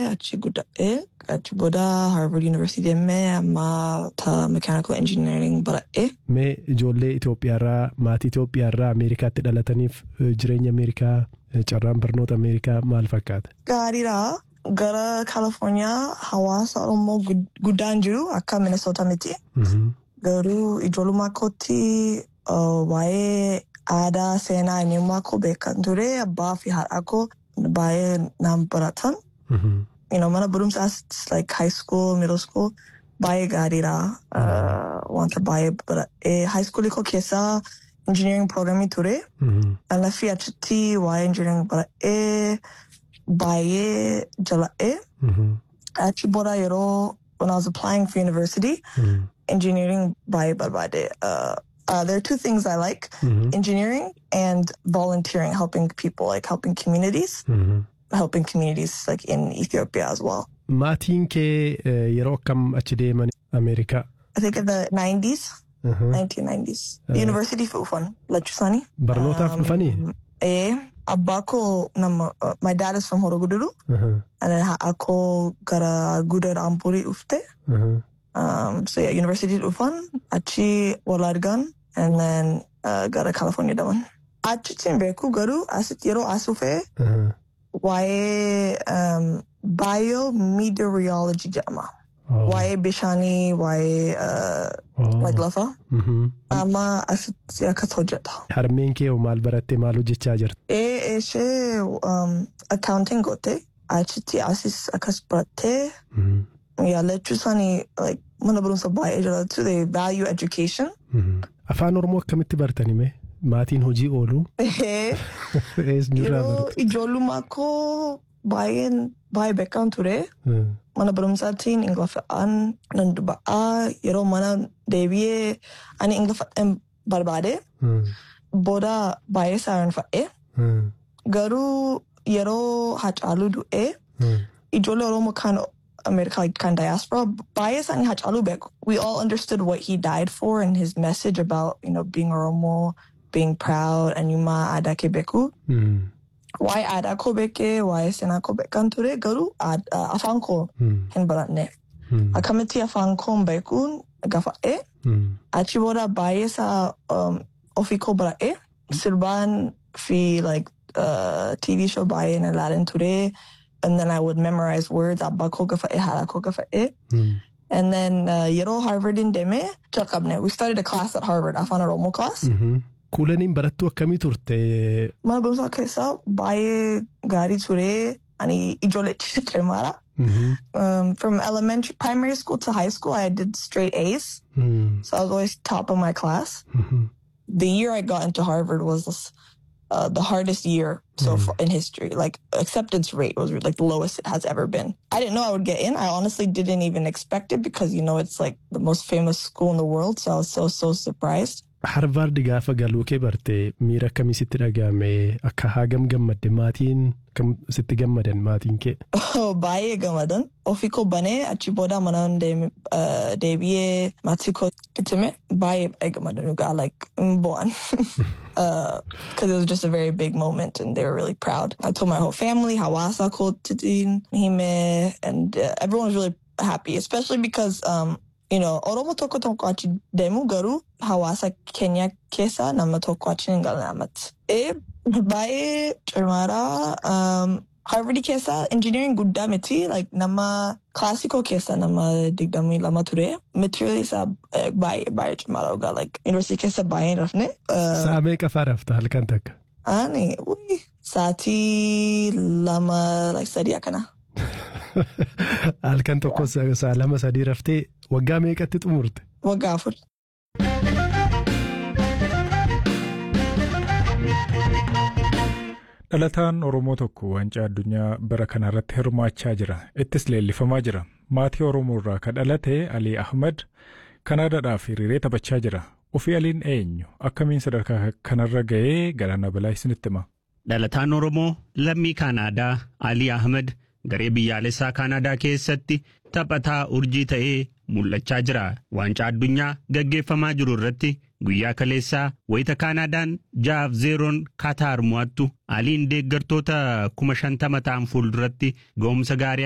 achi guddadhee achi booda Harvard University deemee amma ta mechanical engineering baradhee. Mee ijoollee Itoophiyaarraa maatii Itoophiyaarraa Ameerikaatti dhalataniif eh, jireenya Ameerikaa eh, carraan barnoota Ameerikaa maal fakkaata? Gaariidha. Gara Californiyaa hawaasa Oromoo gud- guddaan jiru akka Minnesota miti. Mhm. Garuu ijoollummaa kootti uh, waa'ee aadaa seenaa eenyummaa koo beekan ture abbaa fi haadha koo baay'ee naan baratan. Mhm. You know, mana barumsaas like high school, middle school baay'ee gaariidha. Uh, wanta baay'ee baradhee high school koo keessaa engineering programmii ture. Mhm. Alaafii achitti waa'ee engineering baradhee baay'ee jala'ee. Mhm. Achi booda yeroo when I was applying for university, Mhm. engineering by Barbade. Uh, uh, there are two things I like Mhm. engineering and volunteering, helping people, like helping communities, Mhm. helping communities like in Ethiopia as well. Maatiin kee eh, yeroo akkam achi deeman Ameerikaa? I think in the 90s, Mhm. 1990s. Uh, University Fufan, Lachusani. Barnootaaf dhufanii? Eh, Abako, nama, uh, my dad is from Horoguduru, Mhm. and then Ako gara Gudar Ampuri Ufte. Mhm. Um, so yeah, University Ufan, Achi Walargan, and then uh, gara California Dawan. Achi Timbeku Garu, Asit Yero Asufe, Mhm. Wae um, Biometeorology Jama. Oh. Wae Bishani, Wae uh, Oh. like Lafa. Mhm. Ama Asit Yakatojata. Harmeen kee hoo maal barattee maal hojjechaa jirti? E Eshe um, accounting gote. Achiti Asis Akasprate. Mhm. Yeah, Lechusani, like, Mana Barumsa Bae too, they value education. Mhm. Afaan Oromoo akkamitti bartani mee? Maatiin hojii oolu? Eesnirraa Yeroo baratu? ijoollummaa koo baay'een baay'ee beekan ture. Mhm. Mana barumsaatiin ingiliffaan nan dubba'aa yeroo mana deebi'ee ani ingiliffaan barbaade Mhm. booda baay'ee saarinfadhe. Mhm. Garuu yeroo Hacaaluu du'ee Mhm. ijoollee Oromoo kan Amerikaa kan diaspora baay'ee isaanii Hacaaluu beeku. We all understood what he died for and his message about you know being Oromoo, being proud, eenyummaa aadaa kee beeku. Mhm. waa'ee aadaa koo beekee waa'ee seenaa koo beekan ture garuu aad- uh, afaan koo Mhm. hin baranne Mhm. akkamitti afaan koo beekuun gaafadhe Mhm. achi booda baay'ee isaa um, ofii koo baradhe sirbaan fi like uh, TV show baay'ee na ilaalan ture and then I would memorize words abbaa koo gaafadhe haadha koo gaafadhe Mhm. and then uh, yeroo Harvardin deeme jalqabne we started a class at Harvard afaan Oromoo class Mhm. Kuulaniin barattuu akkamii turte? mana barumsaa keessaa baay'ee gaarii ture ani ijoollee cimaadha. Mhm. um, from elementary, primary school to high school, I did straight A's. Mhm. So I was always top of my class. Mhm. The year I got into Harvard was uh, the hardest year so Mm. far in history. Like acceptance rate was like the lowest it has ever been. I didn't know I would get in. I honestly didn't even expect it because you know it's like the most famous school in the world. So I was so so surprised. Harvaard gaafa galuu kee barte miira akkamii sitti dhagahame akka hagam gammadde maatiin kam sitti gammadan maatiin kee. Oh, baay'ee gammadan. Ofii koo banee achi booda mana deem- uh, deebi'ee maatii koo itti hime baay'ee baay'ee gammadan dhugaa like hin bo'an. Because it was just a very big moment and they were really proud. I told my whole family, hawaasa kootiin hime and uh, everyone was really happy, especially because um, you know, Oromo tokko tokko achi deemu garuu hawaasa keenya keessa nama tokko achi hin galan amatti. Eh, baay'ee cimaadha. Um, Harvard keessa engineering guddaa miti like nama classical keessa nama digdamii lama ture. Material isaa eh, baay'ee baay'ee cimaadha dhugaa like university keessa baay'ee hin rafne. Uh, Sa'a meeqa fa'aa rafta halkan takka? ani ui, sa'aatii lama like sadii akkana. Halkan tokko sa- sa'a lama sadii raftee waggaa meeqatti xumurte? Waggaa afur. Dhalataan Oromoo tokko wancaa addunyaa bara kana irratti hirmaachaa jira. Ittis leellifamaa jira. Maatii Oromoo irraa kan dhalate Alii Ahmad Kanaadaadhaaf hiriiree taphachaa jira. Ofii Aliin eenyu? Akkamiin sadarkaa kanarra ga'ee galaana balaa isinitti hima? Dhalataan Oromoo lammii Kaanaadaa Alii Ahmed garee biyyaalessaa Kaanaadaa keessatti taphataa urjii ta'ee mul'achaa jira. Waancaa addunyaa gaggeeffamaa jiru irratti guyyaa kaleessaa wayita Kaanaadaan jaaf zeeroon Kaataar mo'attu Aliin deeggartoota kuma shantama ta'an fuulduratti ga'umsa gaarii